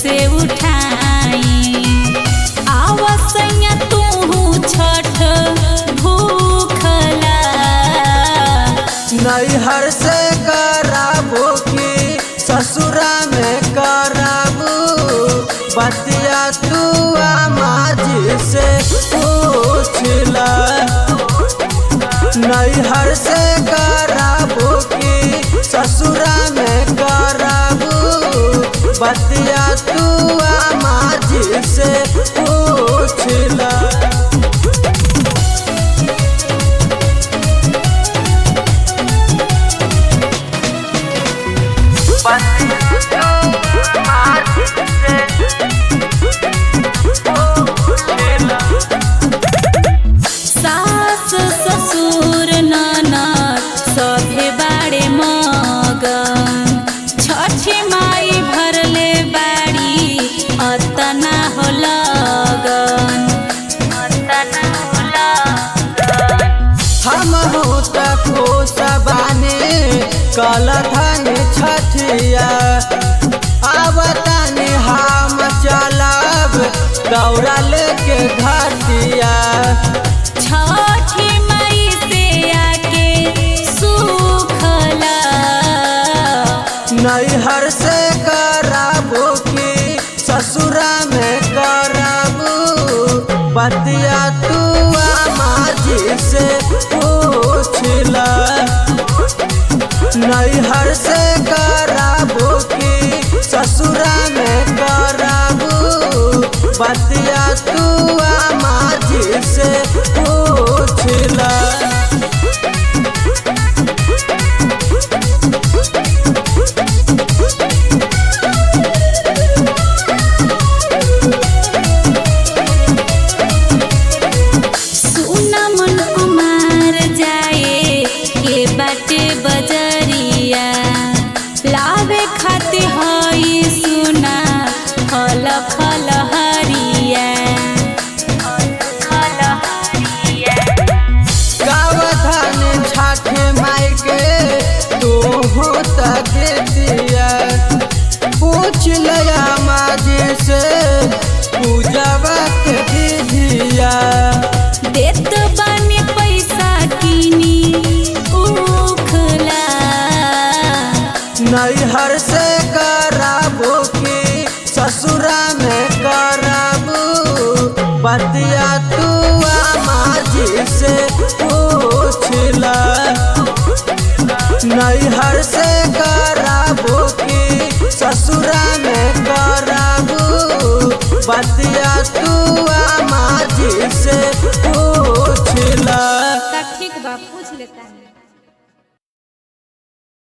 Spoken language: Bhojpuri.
कैसे उठाई आवसैया तू छठ भूखला नैहर से कराबो की ससुरा में कराबू बतिया तू माजी से पूछला नैहर से कराबो की ससुरा में कराबू बतिया तू माजी से पूछला सास ससुर ननद सभे बाड़े मगन छठी माई भरले बाड़ी अतना हो लगन अतना हो लगन हम होता खुश बानी कल धन छठिया आवतनी हम चलब दौड़ा लेके घटिया छठी माई से आके सुखला नैहर से कराबो की ससुरा में कराबू बतिया तू माजी से पूछला नैहर से कराबो की ससुरा में कराबू बतिया तू माजी से पूछला सुना मन कुमार जाए के बाटे बजरिया लावे खाते हई सुना फल फल हरिया फल हरिया गावधान छाठे माई के तू हो तक दिया पूछ लया माजी से पूजवा के विधिया देत बानी पैसा किनी उखला नैहर से कराबो की ससुरा में कराबू बतिया तू माजी से पूछला नैहर से कराबो की ससुरा में कराबू बतिया तू माजी से पूछला ठीक बा पूछ लेता है